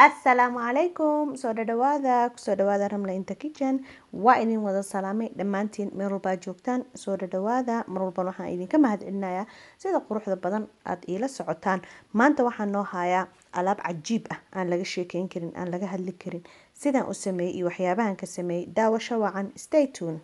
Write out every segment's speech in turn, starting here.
asalaamu calaykum soo dhadhawaada kusoo dhawaada ramla inta kitchen waa idin wada salaamay dhammaantiin meel walbaa joogtaan soo dhadhawaada mar walban waxaan idinka mahadcelinayaa sida quruxda badan aada iila socotaan maanta waxaan noo hayaa alaab cajiib ah aan laga sheekeyn karin aan laga hadli karin sidaan u sameeyey iyo waxyaabahan ka sameeyey daawasho wacan stay tune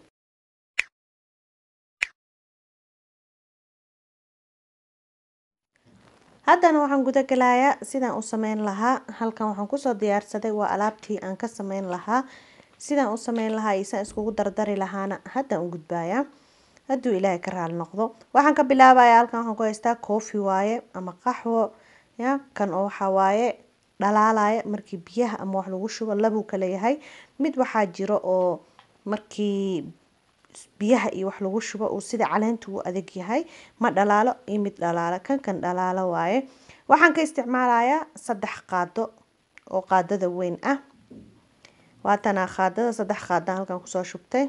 haddana waxaan guda galayaa sidaan u sameyn lahaa halkan waxaan kusoo diyaarsaday waa alaabtii aan ka sameyn lahaa sidaan u sameyn lahaa iyo saan iskugu dardari lahaana haddaan u gudbayaa hadduu ilaahay ka raali noqdo waxaan ka bilaabayaa halkan waxaan ku haystaa koofi waaye ama qaxwo ya kan oo waxaa waaye dhalaalaya markii biyaha ama wax lagu shubo labuu kala yahay mid waxaa jiro oo markii biyaha iyo wax lagu shubo uu sida caleenta u adag yahay ma dhalaalo iyo mid dhalaalo kan kan dhalaalo waaye waxaan ka isticmaalayaa saddex qaado oo qaadada weyn ah waatanaa qaadada saddex qaada halkan kusoo shubtay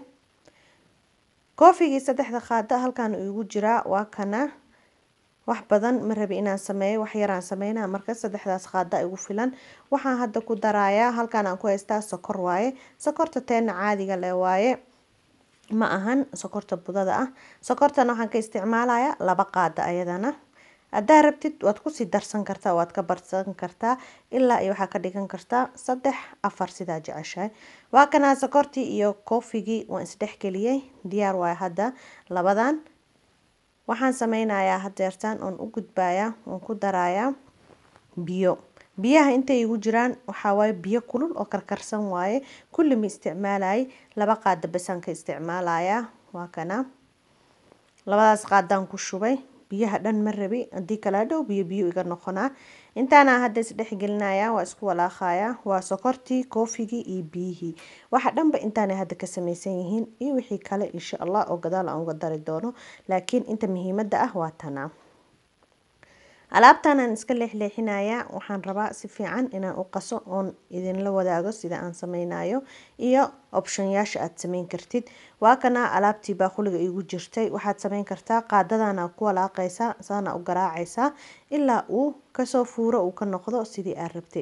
koofigii saddexda qaado halkan igu jiraa waa kana wax badan ma rabi inaan sameeyo wax yaraan sameynaa marka saddexdaas qaada igu filan waxaan hadda ku darayaa halkan aan ku haystaa sokor waaye sokorta teena caadiga leh waaye ma ahan sokorta budada ah sokortana waxaan ka isticmaalayaa laba qaada ayadana haddaa rabtid waad kusii darsan kartaa waad ka barsan kartaa ilaa iyo waxaa ka dhigan kartaa saddex afar sidaa jeceshahay waa kanaa sokortii iyo koofigii waan isdhexgeliyey diyaar waay hadda labadan waxaan sameynayaa hadeertaan oon u gudbayaa oon ku darayaa biyo biyaha intay igu jiraan waxaa waaye biyo kulul oo karkarsan waaye kulli ma isticmaalayay laba qaada basaan ka isticmaalayaa waa kana labadaas qaadaan ku shubay biyaha dhan ma rabi haddii kala dhow biyo biyo iga noqonaa intaana hadda isdhexgelinayaa waa isku walaaqayaa waa sokortii koofigii iyo biyihii waxa dhanba intaanay hadda ka samaysan yihiin iyo wixii kale insha allah oo gadaal aan uga dari doono laakiin inta muhiimadda ah waa tanaa alaabtan aan iska leexleexinayaa waxaan rabaa si fiican inaan u qaso oon idinla wadaago sida aan sameynayo iyo optionyaasha aad sameyn kartid waa kana alaabtii baaquliga igu jirtay waxaad sameyn kartaa qaadadana ku walaaqaysaa saana u garaacaysaa ilaa uu kasoo fuuro uu ka noqdo sidii aad rabtay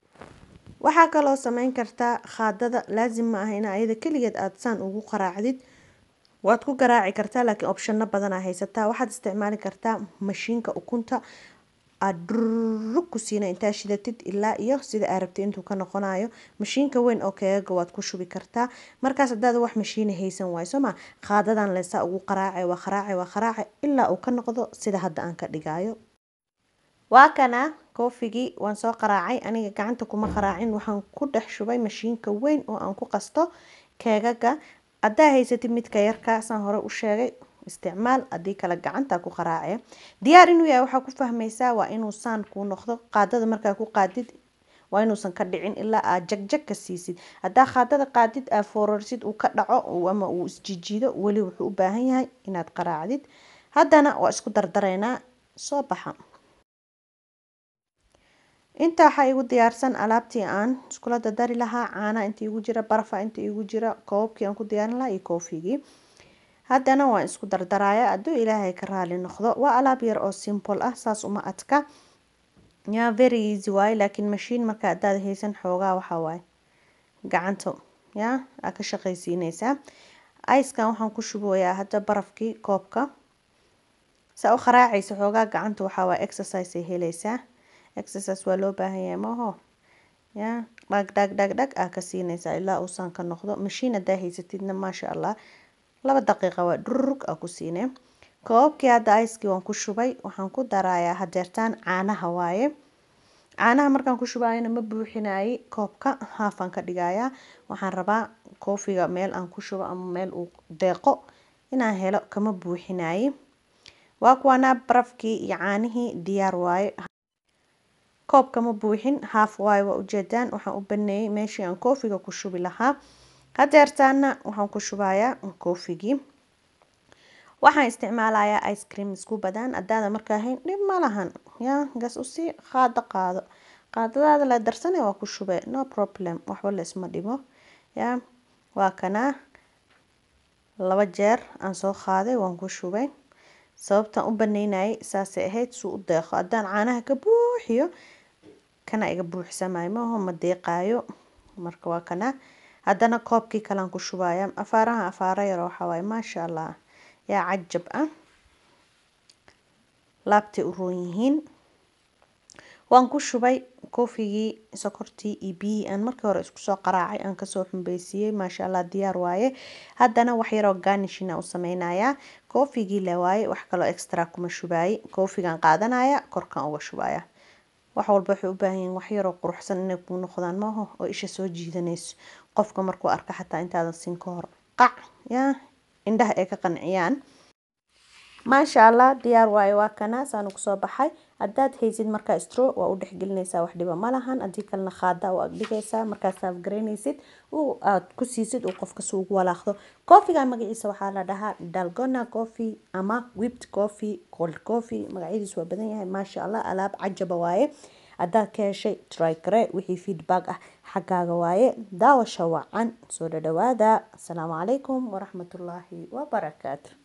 waxaa kaloo sameyn kartaa qaadada laasim ma ah in ayada keligeed aad saan ugu qaraacdid waad ku garaaci kartaa laakiin opshano badanaa haysataa waxaad isticmaali kartaa mashiinka ukunta aad durug ku siina intaa shidatid ilaa iyo sida aad rabtay intuu ka noqonayo mashiinka weyn oo keegaga waad ku shubi kartaa markaas hadaad wax mashiina haysan waayo sooma qaadadan leesaa ugu qaraace waa qaraace waa qaraace ilaa uu ka noqdo sida hadda aan ka dhigayo waa kana koofigii waan soo qaraacay aniga gacanta kuma qaraacin waxaan ku dhex shubay mashiinka weyn oo aan ku qasto keegaga haddaa haysatid midka yarka saan hore u sheegay isticmaal haddii kale gacanta ku qaraace diyaar inuu yahay waxaa ku fahmaysaa waa inuu saan kuu noqdo qaadada markaa ku qaadid waa inuusan ka dhicin ilaa aad jagjag ka siisid haddaa qaadada qaadid aad foorarsid uu ka dhaco ama uu isjijiido weli wuxuu u baahan yahay inaad qaraacdid haddana waa isku dardaraynaa soo baxa inta waxaa igu diyaarsan alaabtii aan iskula dadari lahaa caana inta igu jira barafa inta igu jira koobkii aan ku diyaarin lahaa iyo koofigii haddana waan isku dardaraya hadduu ilaahay ka raali noqdo waa alaab yar oo simple ah saas uma adka ya very easy waaye laakiin mashiin marka haddaad haysan xoogaa waxaa waaye gacanto ya aa ka shaqaysiineysaa ickan waxaan ku shubayaa hadda barafkii koobka saa u qaraacaysa xoogaa gacanta waxaa waaye exercise ay helaysaa exercise waa loo baahan yahay maaho ya dhag dhag dhag dhag aa ka siinaysaa ilaa uusan ka noqdo mashiin haddaa haysatidna maasha allah laba daqiiqa waa dhurug aa ku siine koobkii hadda icekii waan ku shubay waxaan ku darayaa hadeertaan caanaha waaye caanaha markaan ku shubayana ma buuxinaye koobka haafaan ka dhigayaa waxaan rabaa koofiga meel aan ku shubo ama meel uu deeqo inaan helo kama buuxinaye waa kuwanaa barafkii iyo caanihii diyaar waaye koobka ma buuxin haaf waayo waa ujeedaan waxaan u baneeyey meeshii aan koofiga ku shubi lahaa hadeertaana waxaan ku shubayaa koofigii waxaan isticmaalayaa ice cream isku badaan haddaada markaa hayn dhib ma lahan ya gas usii qaado qaado qaadadaada la darsane waa ku shube no problem waxba la isma dhibo ya waa kanaa laba jeer aan soo qaaday waan ku shubay sababtaan u baneynayay saasay ahayd suu u deeqo haddaan caanaha ka buuxiyo kana iga buuxsamay maaho ma deeqaayo marka waa kana haddana koobkii kalaan ku shubaya afaaraha afaara yar waxaa waaye maasha allah yaa cajab ah laabtay u roon yihiin waan ku shubay koofigii sokortii iyo biyihii aan markii hore isku soo qaraacay aan kasoo xumbaysiiyey maasha allah diyaar waaye haddana wax yaroo garnishina u sameynayaa koofigii le waaye wax kaloo extra kuma shubaayey koofigan qaadanaya korkan uga shubaya wax walba waxay u baahan yihiin wax yaroo quruxsan inay kuu noqdaan maaho oo isha soo jiidanayso qofka markuu arka xataa intaadan siin ka hor qac yaa indhaha ay ka qanciyaan maasha allah diyaar waaye waa kana saanu kusoo baxay haddaad haysid markaa stro waa u dhexgelinaysaa wax dhiba ma lahan haddii kalena khaada u agdhigaysaa markaad saafgaraynaysid aad ku siisid uu qofka si ugu walaaqdo koofiga magaciisa waxaa la dhahaa dalgona coffee ama whipped coffee cold coffee magacyadiisu waa badan yahay maasha allah alaab cajaba waaye haddaad ka heshay trygare wixii feedback ah xaggaaga waaye daawasha wacan soo dhadhawaada asalaamu calaykum waraxmatullaahi wabarakaatu